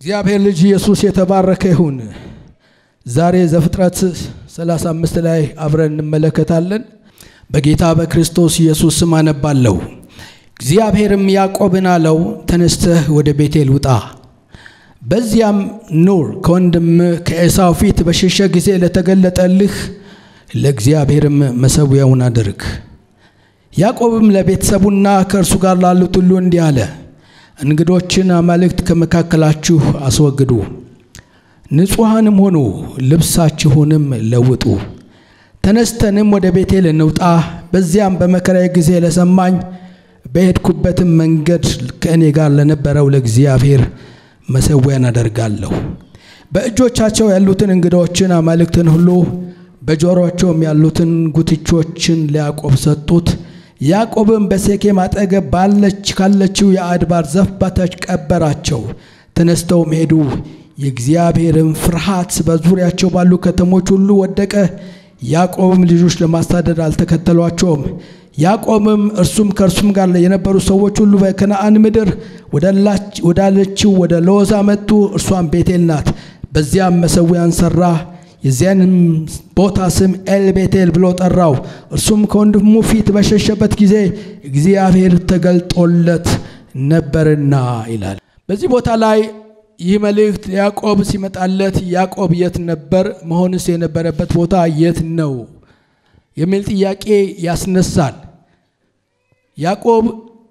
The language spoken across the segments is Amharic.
እግዚአብሔር ልጅ ኢየሱስ የተባረከ ይሁን። ዛሬ ዘፍጥረት 35 ላይ አብረን እንመለከታለን። በጌታ በክርስቶስ ኢየሱስ ስም አነባለሁ። እግዚአብሔርም ያዕቆብን አለው፣ ተነስተህ ወደ ቤቴል ውጣ፣ በዚያም ኑር። ከወንድም ከኤሳው ፊት በሸሸ ጊዜ ለተገለጠልህ ለእግዚአብሔርም መሠዊያውን አድርግ። ያዕቆብም ለቤተሰቡና ከእርሱ ጋር ላሉት ሁሉ እንዲህ አለ፣ እንግዶችን አማልክት ከመካከላችሁ አስወግዱ፣ ንጹሐንም ሆኑ፣ ልብሳችሁንም ለውጡ። ተነስተንም ወደ ቤቴል እንውጣ፣ በዚያም በመከራዬ ጊዜ ለሰማኝ በሄድኩበትም መንገድ ከእኔ ጋር ለነበረው ለእግዚአብሔር መሠዊያን አደርጋለሁ። በእጆቻቸው ያሉትን እንግዶችን አማልክትን ሁሉ በጆሮቸውም ያሉትን ጉትቾችን ለያዕቆብ ሰጡት። ያዕቆብም በሴኬም አጠገብ ባለች ካለችው የአድባር ዛፍ በታች ቀበራቸው። ተነስተውም ሄዱ። የእግዚአብሔርም ፍርሃት በዙሪያቸው ባሉ ከተሞች ሁሉ ወደቀ። ያዕቆብም ልጆች ለማሳደድ አልተከተሏቸውም። ያዕቆብም እርሱም ከእርሱም ጋር የነበሩ ሰዎች ሁሉ በከነአን ምድር ወዳለችው ወደ ሎዛ መጡ። እርሷም ቤቴል ናት። በዚያም መሠዊያን ሠራ። የዚያንም ቦታ ስም ኤል ቤቴል ብሎ ጠራው። እርሱም ከወንድሙ ፊት በሸሸበት ጊዜ እግዚአብሔር ተገልጦለት ነበርና ይላል። በዚህ ቦታ ላይ ይህ መልእክት ያዕቆብ ሲመጣለት ያዕቆብ የት ነበር? መሆንስ የነበረበት ቦታ የት ነው? የሚል ጥያቄ ያስነሳል። ያዕቆብ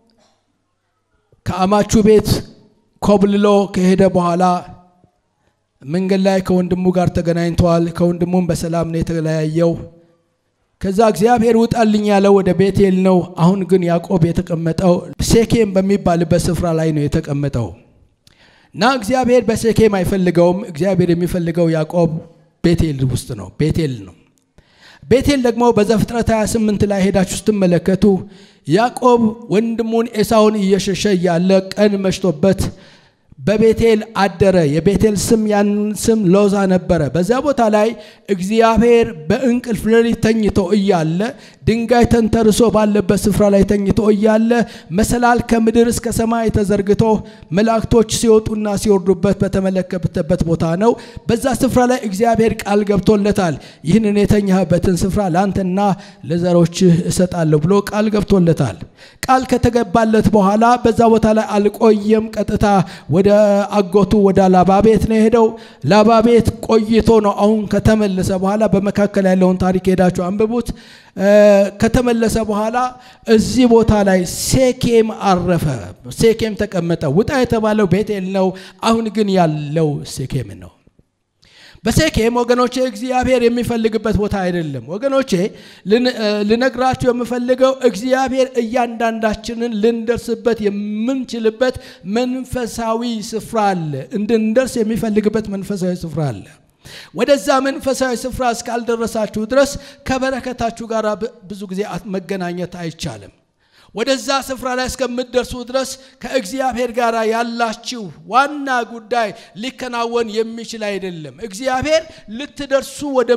ከአማቹ ቤት ኮብልሎ ከሄደ በኋላ መንገድ ላይ ከወንድሙ ጋር ተገናኝተዋል። ከወንድሙም በሰላም ነው የተለያየው። ከዛ እግዚአብሔር ውጣልኝ ያለው ወደ ቤቴል ነው። አሁን ግን ያዕቆብ የተቀመጠው ሴኬም በሚባልበት ስፍራ ላይ ነው የተቀመጠው እና እግዚአብሔር በሴኬም አይፈልገውም። እግዚአብሔር የሚፈልገው ያዕቆብ ቤቴል ውስጥ ነው፣ ቤቴል ነው። ቤቴል ደግሞ በዘፍጥረት 28 ላይ ሄዳችሁ ስትመለከቱ ያዕቆብ ወንድሙን ኤሳውን እየሸሸ እያለ ቀን መሽቶበት በቤቴል አደረ። የቤቴል ስም ያን ስም ሎዛ ነበረ። በዚያ ቦታ ላይ እግዚአብሔር በእንቅልፍ ሌሊት ተኝቶ እያለ ድንጋይ ተንተርሶ ባለበት ስፍራ ላይ ተኝቶ እያለ መሰላል ከምድር እስከ ሰማይ ተዘርግቶ መላእክቶች ሲወጡና ሲወርዱበት በተመለከተበት ቦታ ነው። በዛ ስፍራ ላይ እግዚአብሔር ቃል ገብቶለታል። ይህንን የተኛህበትን ስፍራ ለአንተና ለዘሮችህ እሰጣለሁ ብሎ ቃል ገብቶለታል። ቃል ከተገባለት በኋላ በዛ ቦታ ላይ አልቆየም። ቀጥታ ወደ አጎቱ ወደ ላባ ቤት ነው የሄደው። ላባ ቤት ቆይቶ ነው አሁን ከተመለሰ በኋላ በመካከል ያለውን ታሪክ ሄዳችሁ አንብቡት። ከተመለሰ በኋላ እዚህ ቦታ ላይ ሴኬም አረፈ። ሴኬም ተቀመጠ። ውጣ የተባለው ቤቴል ነው። አሁን ግን ያለው ሴኬም ነው። በሴኬም ወገኖቼ እግዚአብሔር የሚፈልግበት ቦታ አይደለም። ወገኖቼ ልነግራችሁ የምፈልገው እግዚአብሔር እያንዳንዳችንን ልንደርስበት የምንችልበት መንፈሳዊ ስፍራ አለ። እንድንደርስ የሚፈልግበት መንፈሳዊ ስፍራ አለ። ወደዛ መንፈሳዊ ስፍራ እስካልደረሳችሁ ድረስ ከበረከታችሁ ጋር ብዙ ጊዜ መገናኘት አይቻልም። ወደዛ ስፍራ ላይ እስከምትደርሱ ድረስ ከእግዚአብሔር ጋር ያላችሁ ዋና ጉዳይ ሊከናወን የሚችል አይደለም። እግዚአብሔር ልትደርሱ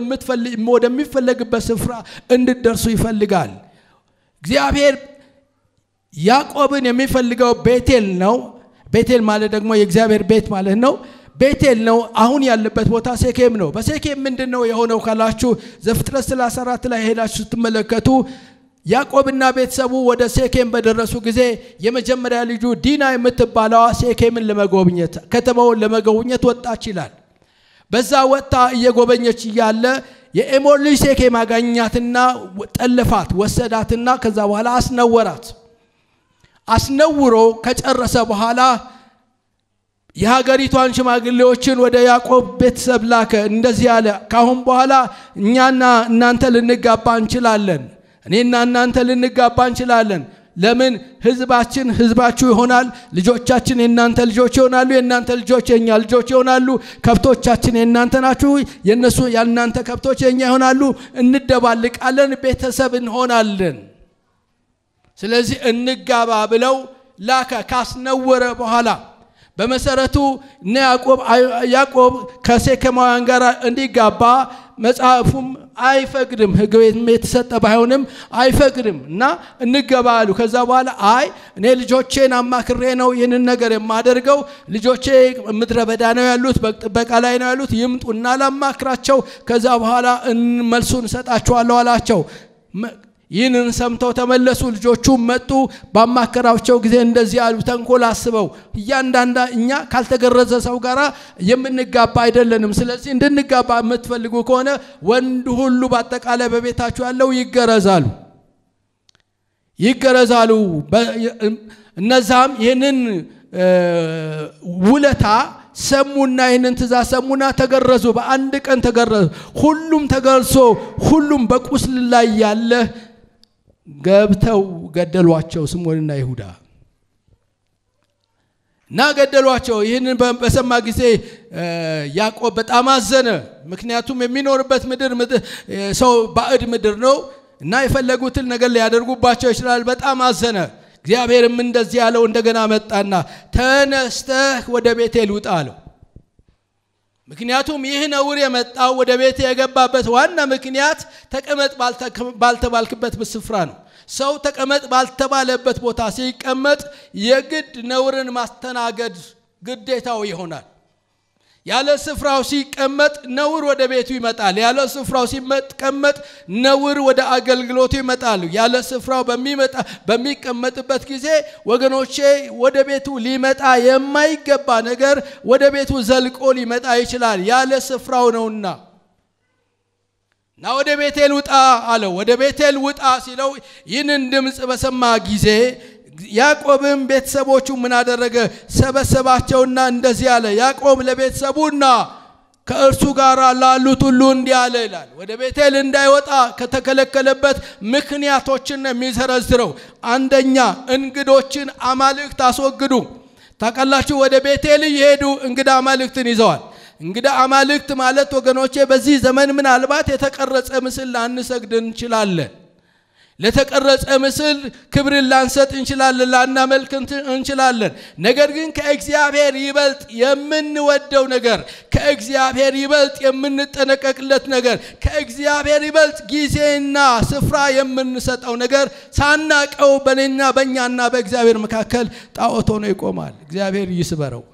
ወደሚፈለግበት ስፍራ እንድትደርሱ ይፈልጋል። እግዚአብሔር ያዕቆብን የሚፈልገው ቤቴል ነው። ቤቴል ማለት ደግሞ የእግዚአብሔር ቤት ማለት ነው። ቤቴል ነው። አሁን ያለበት ቦታ ሴኬም ነው። በሴኬም ምንድን ነው የሆነው ካላችሁ ዘፍጥረት 34 ላይ ሄዳችሁ ስትመለከቱ ያዕቆብና ቤተሰቡ ወደ ሴኬም በደረሱ ጊዜ የመጀመሪያ ልጁ ዲና የምትባለዋ ሴኬምን ለመጎብኘት ከተማውን ለመጎብኘት ወጣች ይላል። በዛ ወጥታ እየጎበኘች እያለ የኤሞር ልጅ ሴኬም አጋኛትና ጠለፋት፣ ወሰዳትና ከዛ በኋላ አስነወራት። አስነውሮ ከጨረሰ በኋላ የሀገሪቷን ሽማግሌዎችን ወደ ያዕቆብ ቤተሰብ ላከ። እንደዚህ አለ፣ ካሁን በኋላ እኛና እናንተ ልንጋባ እንችላለን እኔና እናንተ ልንጋባ እንችላለን። ለምን ህዝባችን ህዝባችሁ ይሆናል፣ ልጆቻችን የእናንተ ልጆች ይሆናሉ፣ የእናንተ ልጆች የእኛ ልጆች ይሆናሉ። ከብቶቻችን የእናንተ ናችሁ፣ የእነሱ ያልናንተ ከብቶች የእኛ ይሆናሉ። እንደባልቃለን፣ ቤተሰብ እንሆናለን። ስለዚህ እንጋባ ብለው ላከ። ካስነወረ በኋላ በመሰረቱ እነ ያዕቆብ ያዕቆብ ከሴኬማውያን ጋር እንዲጋባ መጽሐፉም አይፈቅድም። ሕግ የተሰጠ ባይሆንም አይፈቅድም እና እንገባ አሉ። ከዛ በኋላ አይ እኔ ልጆቼን አማክሬ ነው ይህንን ነገር የማደርገው። ልጆቼ ምድረ በዳ ነው ያሉት፣ በጥበቃ ላይ ነው ያሉት። ይምጡና ላማክራቸው፣ ከዛ በኋላ መልሱን እሰጣቸዋለሁ አላቸው። ይህንን ሰምተው ተመለሱ። ልጆቹም መጡ። ባማከራቸው ጊዜ እንደዚህ አሉ፣ ተንኮል አስበው እያንዳንዳ እኛ ካልተገረዘ ሰው ጋር የምንጋባ አይደለንም። ስለዚህ እንድንጋባ የምትፈልጉ ከሆነ ወንድ ሁሉ በአጠቃላይ በቤታችሁ ያለው ይገረዛሉ ይገረዛሉ። እነዛም ይህንን ውለታ ሰሙና ይህንን ትእዛዝ ሰሙና ተገረዙ። በአንድ ቀን ተገረዙ። ሁሉም ተገርሶ ሁሉም በቁስል ላይ ያለ ገብተው ገደሏቸው። ስምዖንና ይሁዳ እና ገደሏቸው። ይህንን በሰማ ጊዜ ያዕቆብ በጣም አዘነ። ምክንያቱም የሚኖርበት ምድር ሰው ባዕድ ምድር ነው እና የፈለጉትን ነገር ሊያደርጉባቸው ይችላል። በጣም አዘነ። እግዚአብሔርም እንደዚህ ያለው እንደገና መጣና ተነስተህ ወደ ቤቴል ውጣ አለው። ምክንያቱም ይህ ነውር የመጣው ወደ ቤት የገባበት ዋና ምክንያት ተቀመጥ ባልተባልክበት ስፍራ ነው። ሰው ተቀመጥ ባልተባለበት ቦታ ሲቀመጥ የግድ ነውርን ማስተናገድ ግዴታው ይሆናል። ያለ ስፍራው ሲቀመጥ ነውር ወደ ቤቱ ይመጣል። ያለ ስፍራው ሲቀመጥ ነውር ወደ አገልግሎቱ ይመጣል። ያለ ስፍራው በሚመጣ በሚቀመጥበት ጊዜ ወገኖቼ ወደ ቤቱ ሊመጣ የማይገባ ነገር ወደ ቤቱ ዘልቆ ሊመጣ ይችላል። ያለ ስፍራው ነውና እና ወደ ቤቴል ውጣ አለው። ወደ ቤቴል ውጣ ሲለው ይህንን ድምፅ በሰማ ጊዜ ያዕቆብም ቤተሰቦቹ ምን አደረገ? ሰበሰባቸውና እንደዚህ አለ። ያዕቆብ ለቤተሰቡና ከእርሱ ጋር ላሉት ሁሉ እንዲህ አለ ይላል። ወደ ቤቴል እንዳይወጣ ከተከለከለበት ምክንያቶችን ነው የሚዘረዝረው። አንደኛ እንግዶችን አማልክት አስወግዱ። ታውቃላችሁ፣ ወደ ቤቴል እየሄዱ እንግዳ አማልክትን ይዘዋል። እንግዳ አማልክት ማለት ወገኖቼ በዚህ ዘመን ምናልባት የተቀረጸ ምስል ላንሰግድ እንችላለን። ለተቀረጸ ምስል ክብርን ላንሰጥ እንችላለን፣ ላናመልክ እንችላለን። ነገር ግን ከእግዚአብሔር ይበልጥ የምንወደው ነገር፣ ከእግዚአብሔር ይበልጥ የምንጠነቀቅለት ነገር፣ ከእግዚአብሔር ይበልጥ ጊዜና ስፍራ የምንሰጠው ነገር ሳናቀው በእኔና በእኛና በእግዚአብሔር መካከል ጣዖት ሆኖ ይቆማል። እግዚአብሔር ይስበረው።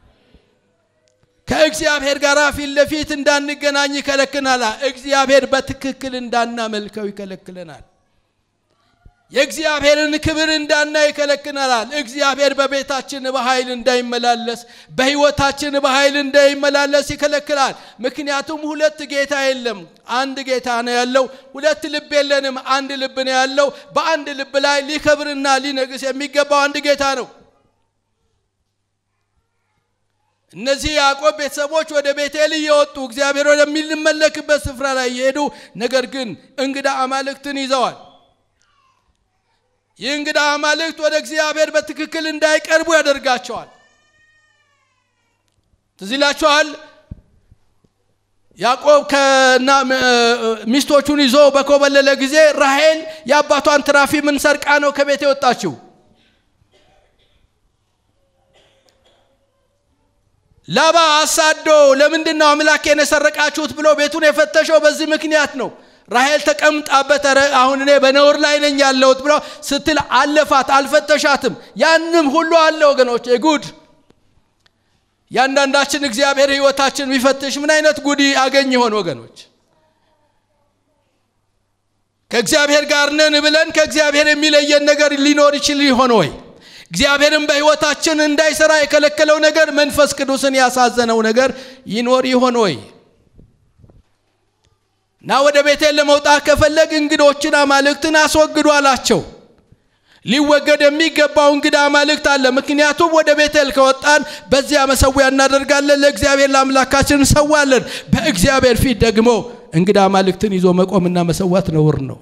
ከእግዚአብሔር ጋር ፊት ለፊት እንዳንገናኝ ይከለክናል። እግዚአብሔር በትክክል እንዳናመልከው ይከለክለናል። የእግዚአብሔርን ክብር እንዳናይ ይከለክናል። እግዚአብሔር በቤታችን በኃይል እንዳይመላለስ፣ በሕይወታችን በኃይል እንዳይመላለስ ይከለክላል። ምክንያቱም ሁለት ጌታ የለም፣ አንድ ጌታ ነው ያለው። ሁለት ልብ የለንም፣ አንድ ልብ ነው ያለው። በአንድ ልብ ላይ ሊከብርና ሊነግስ የሚገባው አንድ ጌታ ነው። እነዚህ ያዕቆብ ቤተሰቦች ወደ ቤቴል እየወጡ እግዚአብሔር ወደሚመለክበት ስፍራ ላይ እየሄዱ ነገር ግን እንግዳ አማልክትን ይዘዋል። ይህ እንግዳ አማልክት ወደ እግዚአብሔር በትክክል እንዳይቀርቡ ያደርጋቸዋል። ትዝ ይላችኋል። ያዕቆብ ከና ሚስቶቹን ይዞ በኮበለለ ጊዜ ራሔል የአባቷን ትራፊምን ሰርቃ ነው ከቤት የወጣችው። ላባ አሳዶ ለምንድን ነው አምላኬን የሰረቃችሁት ብሎ ቤቱን የፈተሸው በዚህ ምክንያት ነው። ራሔል ተቀምጣበት ኧረ አሁን እኔ በነውር ላይ ነኝ ያለሁት ብሎ ስትል አለፋት፣ አልፈተሻትም። ያንም ሁሉ አለ ወገኖች፣ ጉድ ያንዳንዳችን እግዚአብሔር ሕይወታችን ቢፈትሽ ምን አይነት ጉድ አገኝ ይሆን ወገኖች? ከእግዚአብሔር ጋር ነን ብለን ከእግዚአብሔር የሚለየን ነገር ሊኖር ይችል ይሆን ወይ? እግዚአብሔርን በሕይወታችን እንዳይሰራ የከለከለው ነገር መንፈስ ቅዱስን ያሳዘነው ነገር ይኖር ይሆን ወይ? እና ወደ ቤቴል ለመውጣት ከፈለግ እንግዶችን አማልክትን አስወግዱ አላቸው። ሊወገድ የሚገባው እንግዳ አማልክት አለ። ምክንያቱም ወደ ቤቴል ከወጣን በዚያ መሰዊያ እናደርጋለን፣ ለእግዚአብሔር ለአምላካችን እንሰዋለን። በእግዚአብሔር ፊት ደግሞ እንግዳ አማልክትን ይዞ መቆምና መሰዋት ነውር ነው።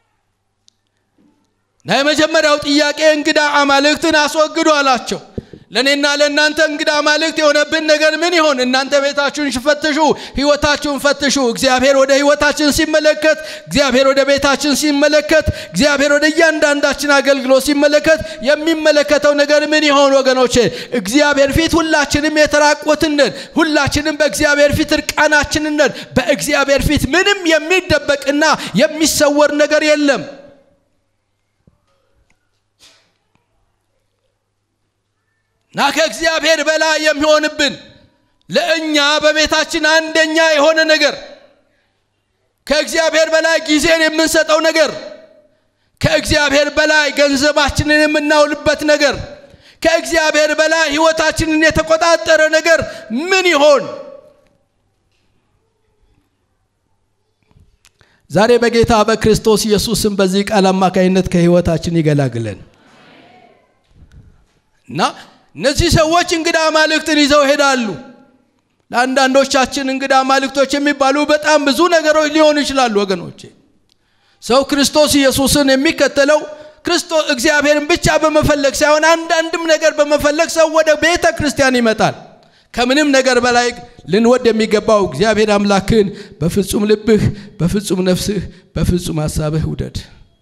እና የመጀመሪያው ጥያቄ እንግዳ አማልክትን አስወግዱ አላቸው። ለእኔና ለእናንተ እንግዳ አማልክት የሆነብን ነገር ምን ይሆን? እናንተ ቤታችሁን ፈትሹ፣ ህይወታችሁን ፈትሹ። እግዚአብሔር ወደ ህይወታችን ሲመለከት፣ እግዚአብሔር ወደ ቤታችን ሲመለከት፣ እግዚአብሔር ወደ እያንዳንዳችን አገልግሎት ሲመለከት የሚመለከተው ነገር ምን ይሆን ወገኖቼ? እግዚአብሔር ፊት ሁላችንም የተራቆትን ነን። ሁላችንም በእግዚአብሔር ፊት እርቃናችንን ነን። በእግዚአብሔር ፊት ምንም የሚደበቅና የሚሰወር ነገር የለም። እና ከእግዚአብሔር በላይ የሚሆንብን ለእኛ በቤታችን አንደኛ የሆነ ነገር ከእግዚአብሔር በላይ ጊዜን የምንሰጠው ነገር ከእግዚአብሔር በላይ ገንዘባችንን የምናውልበት ነገር ከእግዚአብሔር በላይ ህይወታችንን የተቆጣጠረ ነገር ምን ይሆን? ዛሬ በጌታ በክርስቶስ ኢየሱስም በዚህ ቃል አማካኝነት ከህይወታችን ይገላግለን እና እነዚህ ሰዎች እንግዳ አማልክትን ይዘው ይሄዳሉ። ለአንዳንዶቻችን እንግዳ አማልክቶች የሚባሉ በጣም ብዙ ነገሮች ሊሆኑ ይችላሉ ወገኖቼ። ሰው ክርስቶስ ኢየሱስን የሚከተለው ክርስቶስ እግዚአብሔርን ብቻ በመፈለግ ሳይሆን አንዳንድም ነገር በመፈለግ ሰው ወደ ቤተ ክርስቲያን ይመጣል። ከምንም ነገር በላይ ልንወድ የሚገባው እግዚአብሔር አምላክን በፍጹም ልብህ፣ በፍጹም ነፍስህ፣ በፍጹም ሀሳብህ ውደድ።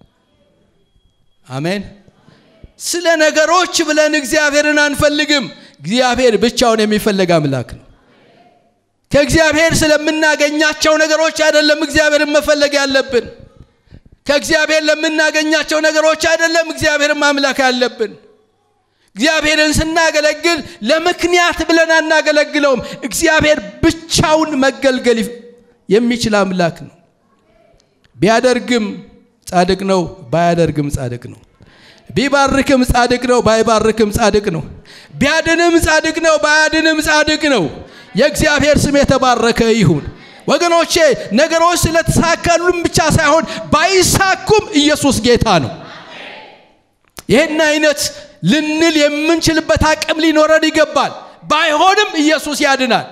አሜን። ስለ ነገሮች ብለን እግዚአብሔርን አንፈልግም። እግዚአብሔር ብቻውን የሚፈለግ አምላክ ነው። ከእግዚአብሔር ስለምናገኛቸው ነገሮች አይደለም እግዚአብሔርን መፈለግ ያለብን። ከእግዚአብሔር ለምናገኛቸው ነገሮች አይደለም እግዚአብሔርን ማምለክ ያለብን። እግዚአብሔርን ስናገለግል ለምክንያት ብለን አናገለግለውም። እግዚአብሔር ብቻውን መገልገል የሚችል አምላክ ነው። ቢያደርግም ጻድቅ ነው፣ ባያደርግም ጻድቅ ነው። ቢባርክም ጻድቅ ነው፣ ባይባርክም ጻድቅ ነው። ቢያድንም ጻድቅ ነው፣ ባያድንም ጻድቅ ነው። የእግዚአብሔር ስም የተባረከ ይሁን። ወገኖቼ ነገሮች ስለተሳካሉም ብቻ ሳይሆን ባይሳኩም ኢየሱስ ጌታ ነው። ይህን አይነት ልንል የምንችልበት አቅም ሊኖረን ይገባል። ባይሆንም ኢየሱስ ያድናል።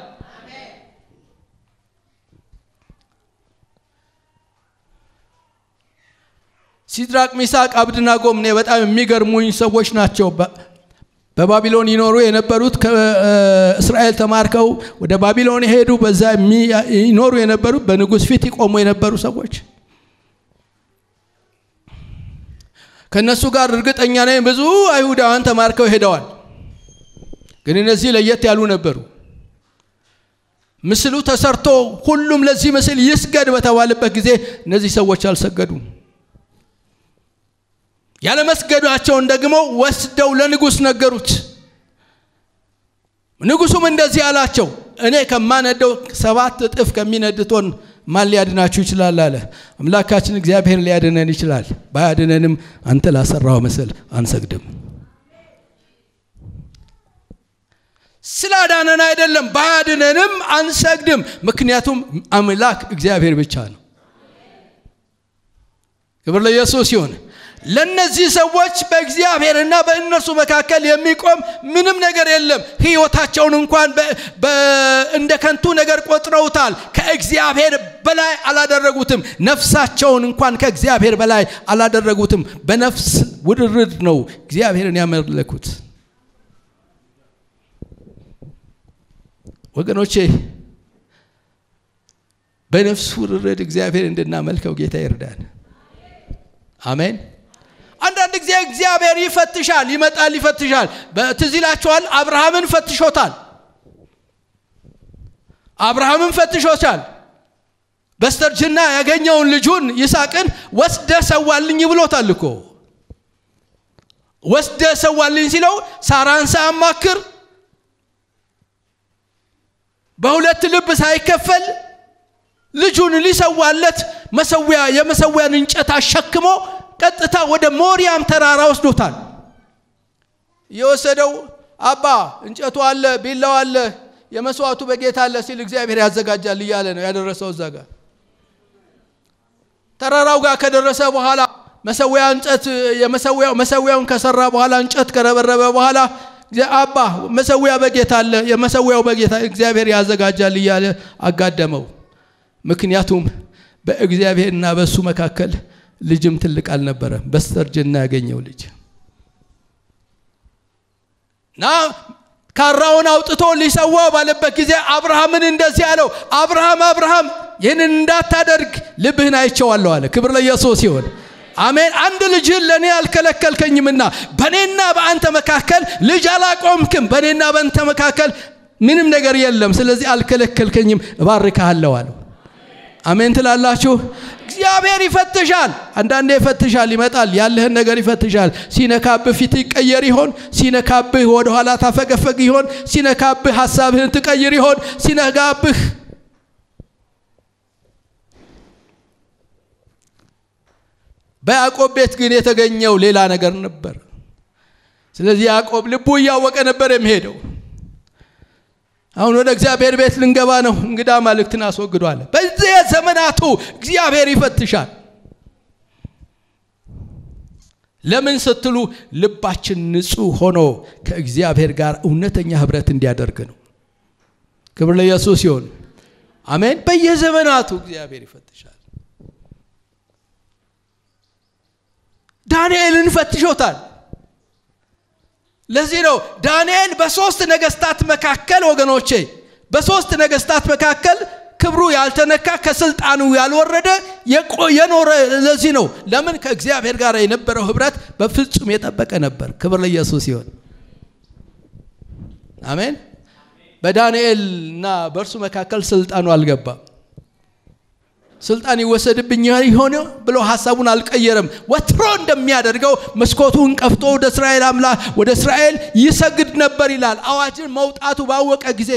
ሲድራቅ፣ ሚሳቅ፣ አብድናጎም እኔ በጣም የሚገርሙኝ ሰዎች ናቸው። በባቢሎን ይኖሩ የነበሩት ከእስራኤል ተማርከው ወደ ባቢሎን የሄዱ በዛ ይኖሩ የነበሩት በንጉሥ ፊት ይቆሙ የነበሩ ሰዎች ከእነሱ ጋር እርግጠኛ ነኝ ብዙ አይሁዳውያን ተማርከው ሄደዋል። ግን እነዚህ ለየት ያሉ ነበሩ። ምስሉ ተሰርቶ ሁሉም ለዚህ ምስል ይስገድ በተባለበት ጊዜ እነዚህ ሰዎች አልሰገዱም። ያለመስገዳቸውን ደግሞ ወስደው ለንጉሥ ነገሩት። ንጉሱም እንደዚህ አላቸው፣ እኔ ከማነደው ሰባት እጥፍ ከሚነድቶን ማን ሊያድናችሁ ይችላል? አለ። አምላካችን እግዚአብሔር ሊያድነን ይችላል። ባያድነንም አንተ ላሰራው ምስል አንሰግድም። ስላዳነን አይደለም፣ ባያድነንም አንሰግድም። ምክንያቱም አምላክ እግዚአብሔር ብቻ ነው። ክብር ለኢየሱስ ይሁን። ለነዚህ ሰዎች በእግዚአብሔርና በእነርሱ መካከል የሚቆም ምንም ነገር የለም። ህይወታቸውን እንኳን እንደ ከንቱ ነገር ቆጥረውታል። ከእግዚአብሔር በላይ አላደረጉትም። ነፍሳቸውን እንኳን ከእግዚአብሔር በላይ አላደረጉትም። በነፍስ ውድርድ ነው እግዚአብሔርን ያመለኩት። ወገኖቼ በነፍስ ውርርድ እግዚአብሔር እንድናመልከው ጌታ ይርዳን። አሜን። አንዳንድ ጊዜ እግዚአብሔር ይፈትሻል፣ ይመጣል፣ ይፈትሻል። ትዝ ይላችኋል፣ አብርሃምን ፈትሾታል። አብርሃምን ፈትሾታል። በስተርጅና ያገኘውን ልጁን ይስሐቅን ወስደ ሰዋልኝ ብሎታል እኮ። ወስደ ሰዋልኝ ሲለው ሳራን ሳያማክር በሁለት ልብ ሳይከፈል ልጁን ሊሰዋለት መሰዊያ የመሰዊያን እንጨት አሸክሞ ቀጥታ ወደ ሞሪያም ተራራ ወስዶታል። የወሰደው አባ እንጨቱ አለ፣ ቢላው አለ፣ የመስዋዕቱ በጌታ አለ ሲል እግዚአብሔር ያዘጋጃል እያለ ነው ያደረሰው እዛ ጋር። ተራራው ጋር ከደረሰ በኋላ መሰዊያ እንጨት መሰዊያውን ከሰራ በኋላ እንጨት ከረበረበ በኋላ አባ መሰዊያ በጌታ አለ፣ የመሰዊያው በጌታ እግዚአብሔር ያዘጋጃል እያለ አጋደመው። ምክንያቱም በእግዚአብሔርና በእሱ መካከል ልጅም ትልቅ አልነበረም። በስተርጅና ያገኘው ልጅ እና ካራውን አውጥቶ ሊሰዋው ባለበት ጊዜ አብርሃምን እንደዚህ አለው፣ አብርሃም አብርሃም ይህንን እንዳታደርግ ልብህን አይቼዋለሁ አለ። ክብር ለኢየሱስ ይሁን። አሜን። አንድ ልጅህን ለእኔ አልከለከልከኝምና በእኔና በአንተ መካከል ልጅ አላቆምክም። በእኔና በአንተ መካከል ምንም ነገር የለም። ስለዚህ አልከለከልከኝም፣ እባርክሃለሁ አለው። አሜን ትላላችሁ። እግዚአብሔር ይፈትሻል። አንዳንዴ ይፈትሻል፣ ይመጣል፣ ያለህን ነገር ይፈትሻል። ሲነካብህ ፊት ይቀየር ይሆን? ሲነካብህ ወደኋላ ታፈገፈግ ይሆን? ሲነካብህ ሀሳብህን ትቀይር ይሆን? ሲነካብህ በያዕቆብ ቤት ግን የተገኘው ሌላ ነገር ነበር። ስለዚህ ያዕቆብ ልቡ እያወቀ ነበር የሚሄደው። አሁን ወደ እግዚአብሔር ቤት ልንገባ ነው። እንግዳ ማልክትን አስወግዷል። በዚህ ዘመናቱ እግዚአብሔር ይፈትሻል። ለምን ስትሉ ልባችን ንጹሕ ሆኖ ከእግዚአብሔር ጋር እውነተኛ ህብረት እንዲያደርግ ነው። ክብር ለኢየሱስ ይሁን። አሜን። በየዘመናቱ እግዚአብሔር ይፈትሻል። ዳንኤልን ፈትሾታል። ለዚህ ነው ዳንኤል በሶስት ነገስታት መካከል ወገኖቼ፣ በሶስት ነገስታት መካከል ክብሩ ያልተነካ ከስልጣኑ ያልወረደ የኖረ። ለዚህ ነው ለምን ከእግዚአብሔር ጋር የነበረው ህብረት በፍጹም የጠበቀ ነበር። ክብር ለኢየሱስ ይሆን። አሜን። በዳንኤል እና በእርሱ መካከል ስልጣኑ አልገባም። ስልጣን ይወሰድብኝ ይሆን ብሎ ሀሳቡን አልቀየረም። ወትሮ እንደሚያደርገው መስኮቱን ከፍቶ ወደ እስራኤል አምላክ ወደ እስራኤል ይሰግድ ነበር ይላል። አዋጅን መውጣቱ ባወቀ ጊዜ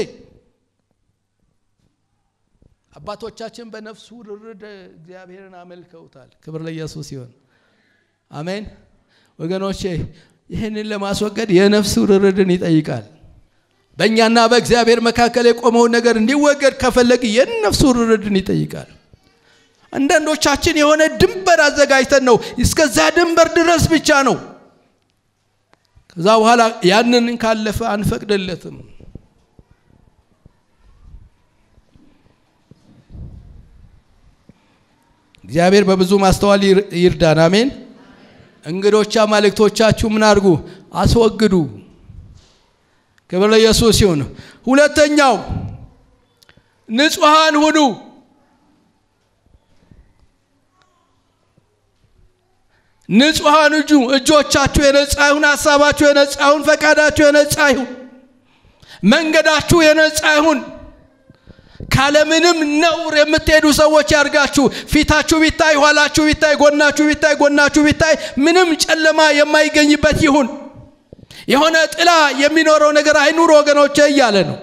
አባቶቻችን በነፍሱ ርርድ እግዚአብሔርን አመልከውታል። ክብር ለኢየሱስ ይሆን። አሜን ወገኖቼ፣ ይህንን ለማስወገድ የነፍሱ ርርድን ይጠይቃል። በእኛና በእግዚአብሔር መካከል የቆመውን ነገር እንዲወገድ ከፈለግ የነፍሱ ርርድን ይጠይቃል። አንዳንዶቻችን የሆነ ድንበር አዘጋጅተን ነው እስከዛ ድንበር ድረስ ብቻ ነው። ከዛ በኋላ ያንን ካለፈ አንፈቅድለትም። እግዚአብሔር በብዙ ማስተዋል ይርዳን። አሜን። እንግዶች አማልክቶቻችሁ ምን አድርጉ? አስወግዱ። ክብር ለኢየሱስ ይሁን። ሁለተኛው ንጹሐን ሁኑ። ንጹሐን እጁ እጆቻችሁ የነጻ ይሁን፣ ሀሳባችሁ የነጻ ይሁን፣ ፈቃዳችሁ የነጻ ይሁን፣ መንገዳችሁ የነጻ ይሁን። ካለምንም ነውር የምትሄዱ ሰዎች ያርጋችሁ። ፊታችሁ ቢታይ፣ ኋላችሁ ቢታይ፣ ጎናችሁ ቢታይ፣ ጎናችሁ ቢታይ ምንም ጨለማ የማይገኝበት ይሁን። የሆነ ጥላ የሚኖረው ነገር አይኑር ወገኖቼ እያለ ነው።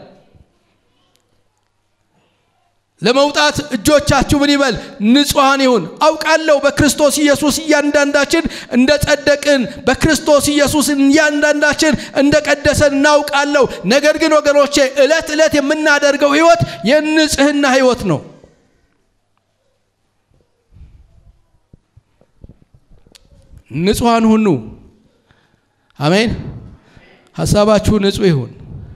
ለመውጣት እጆቻችሁ ምን ይበል? ንጹሐን ይሁን። አውቃለሁ በክርስቶስ ኢየሱስ እያንዳንዳችን እንደ ጸደቅን፣ በክርስቶስ ኢየሱስ እያንዳንዳችን እንደ ቀደሰን እናውቃለሁ። ነገር ግን ወገኖቼ ዕለት ዕለት የምናደርገው ህይወት የንጽህና ህይወት ነው። ንጹሐን ሁኑ። አሜን። ሀሳባችሁ ንጹህ ይሁን።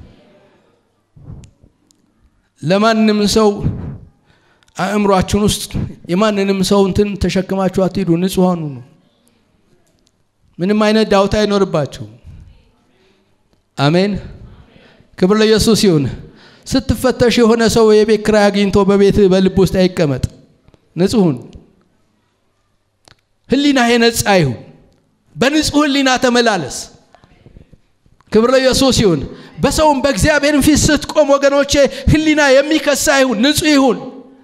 ለማንም ሰው አእምሯችሁን ውስጥ የማንንም ሰው እንትን ተሸክማችሁ አትሂዱ። ንጹሐን ሁኑ። ምንም አይነት ዳውታ አይኖርባችሁ። አሜን። ክብር ለኢየሱስ ይሁን። ስትፈተሽ የሆነ ሰው የቤት ኪራይ አግኝቶ በቤት በልብ ውስጥ አይቀመጥ። ንጹሁን ህሊና የነጻ ይሁን። በንጹህ ህሊና ተመላለስ። ክብር ለኢየሱስ ይሁን። በሰውም በእግዚአብሔርም ፊት ስትቆም ወገኖቼ ህሊና የሚከሳ ይሁን፣ ንጹህ ይሁን።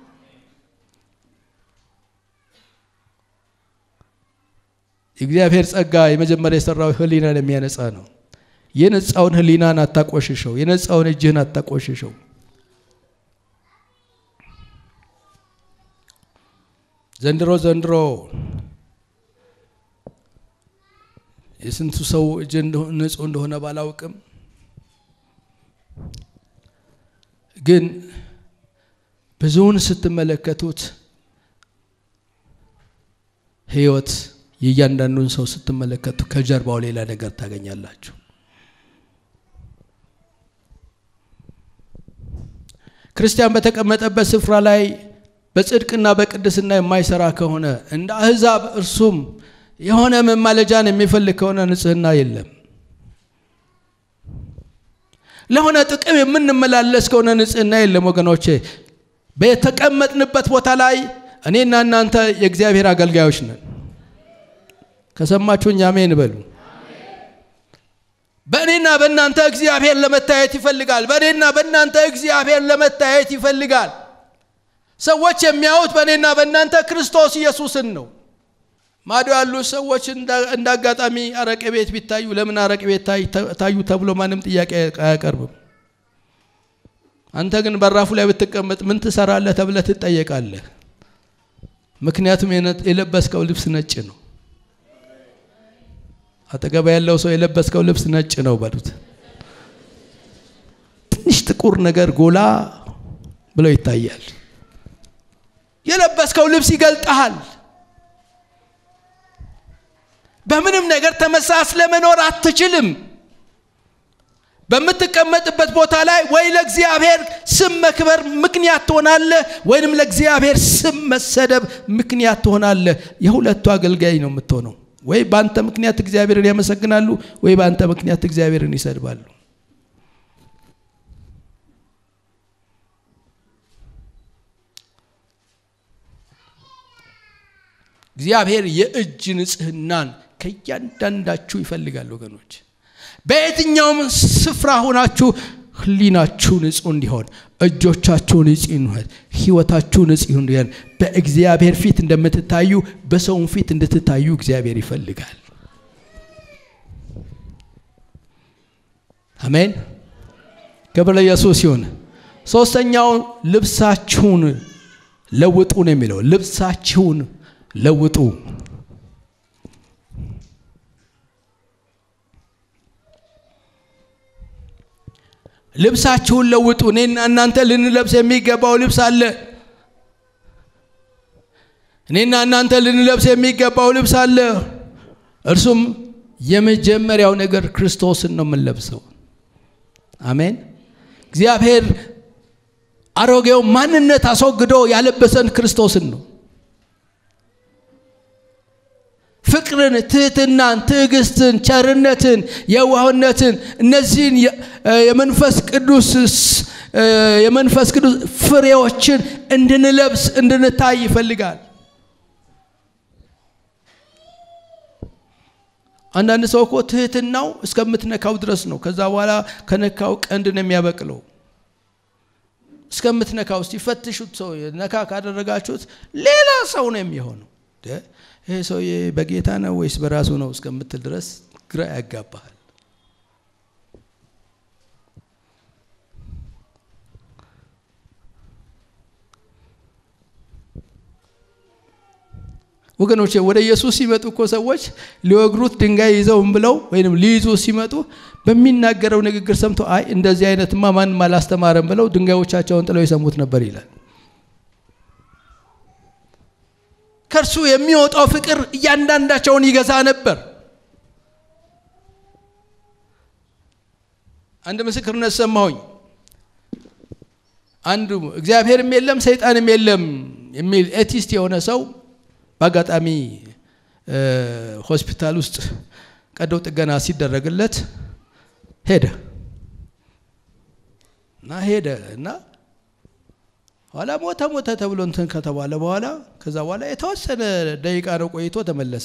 የእግዚአብሔር ጸጋ የመጀመሪያ የሰራው ህሊናን የሚያነጻ ነው። የነጻውን ህሊናን አታቆሽሸው። የነጻውን እጅህን አታቆሽሸው። ዘንድሮ ዘንድሮ የስንቱ ሰው እጅ ንጹህ እንደሆነ ባላውቅም ግን ብዙውን ስትመለከቱት ህይወት የእያንዳንዱን ሰው ስትመለከቱ ከጀርባው ሌላ ነገር ታገኛላችሁ። ክርስቲያን በተቀመጠበት ስፍራ ላይ በጽድቅና በቅድስና የማይሰራ ከሆነ እንደ አህዛብ እርሱም የሆነ መማለጃን የሚፈልግ ከሆነ ንጽህና የለም። ለሆነ ጥቅም የምንመላለስ ከሆነ ንጽህና የለም ወገኖቼ። በተቀመጥንበት ቦታ ላይ እኔና እናንተ የእግዚአብሔር አገልጋዮች ነን። ከሰማችሁኝ አሜን በሉ። በእኔና በእናንተ እግዚአብሔር ለመታየት ይፈልጋል። በእኔና በእናንተ እግዚአብሔር ለመታየት ይፈልጋል። ሰዎች የሚያዩት በእኔና በእናንተ ክርስቶስ ኢየሱስን ነው። ማዶ ያሉ ሰዎች እንደ አጋጣሚ አረቄ ቤት ቢታዩ ለምን አረቄ ቤት ታዩ ተብሎ ማንም ጥያቄ አያቀርብም። አንተ ግን በራፉ ላይ ብትቀመጥ ምን ትሰራለህ ተብለህ ትጠየቃለህ። ምክንያቱም የለበስከው ልብስ ነጭ ነው። አጠገባ ያለው ሰው የለበስከው ልብስ ነጭ ነው በሉት። ትንሽ ጥቁር ነገር ጎላ ብሎ ይታያል። የለበስከው ልብስ ይገልጠሃል። በምንም ነገር ተመሳስለ መኖር አትችልም። በምትቀመጥበት ቦታ ላይ ወይ ለእግዚአብሔር ስም መክበር ምክንያት ትሆናለህ፣ ወይንም ለእግዚአብሔር ስም መሰደብ ምክንያት ትሆናለህ። የሁለቱ አገልጋይ ነው የምትሆነው። ወይ በአንተ ምክንያት እግዚአብሔርን ያመሰግናሉ፣ ወይ በአንተ ምክንያት እግዚአብሔርን ይሰድባሉ። እግዚአብሔር የእጅ ንጽህናን ከእያንዳንዳችሁ ይፈልጋል ወገኖች። በየትኛውም ስፍራ ሆናችሁ ህሊናችሁ ንጹህ እንዲሆን፣ እጆቻችሁ ንጹህ እንዲሆን፣ ህይወታችሁ ንጹህ እንዲሆን በእግዚአብሔር ፊት እንደምትታዩ በሰውም ፊት እንድትታዩ እግዚአብሔር ይፈልጋል። አሜን። ክብር ለኢየሱስ ይሁን። ሶስተኛው ልብሳችሁን ለውጡ ነው የሚለው ልብሳችሁን ለውጡ። ልብሳችሁን ለውጡ። እኔና እናንተ ልንለብስ የሚገባው ልብስ አለ። እኔና እናንተ ልንለብስ የሚገባው ልብስ አለ። እርሱም የመጀመሪያው ነገር ክርስቶስን ነው የምንለብሰው። አሜን። እግዚአብሔር አሮጌው ማንነት አስወግዶ ያለበሰን ክርስቶስን ነው። ፍቅርን፣ ትህትናን፣ ትዕግስትን፣ ቸርነትን፣ የዋህነትን እነዚህን የመንፈስ ቅዱስ የመንፈስ ቅዱስ ፍሬዎችን እንድንለብስ እንድንታይ ይፈልጋል። አንዳንድ ሰው እኮ ትህትናው እስከምትነካው ድረስ ነው። ከዛ በኋላ ከነካው ቀንድ ነው የሚያበቅለው። እስከምትነካው እስቲ ፈትሹት። ሰው ነካ ካደረጋችሁት ሌላ ሰው ነው የሚሆነው። ይሄ ሰውዬ በጌታ ነው ወይስ በራሱ ነው እስከምትል ድረስ ግራ ያጋባሃል። ወገኖቼ ወደ ኢየሱስ ሲመጡ እኮ ሰዎች ሊወግሩት ድንጋይ ይዘውም ብለው ወይም ሊይዙ ሲመጡ በሚናገረው ንግግር ሰምተው አይ እንደዚህ አይነትማ ማንም አላስተማረም ብለው ድንጋዮቻቸውን ጥለው ይሰሙት ነበር ይላል። ከእርሱ የሚወጣው ፍቅር እያንዳንዳቸውን ይገዛ ነበር። አንድ ምስክርነት ሰማሁኝ። አንዱ እግዚአብሔርም የለም ሰይጣንም የለም የሚል ኤቲስት የሆነ ሰው በአጋጣሚ ሆስፒታል ውስጥ ቀዶ ጥገና ሲደረግለት ሄደ እና ሄደ እና ኋላ ሞተ ሞተ ተብሎ እንትን ከተባለ በኋላ ከዛ በኋላ የተወሰነ ደቂቃ ነው ቆይቶ ተመለሰ።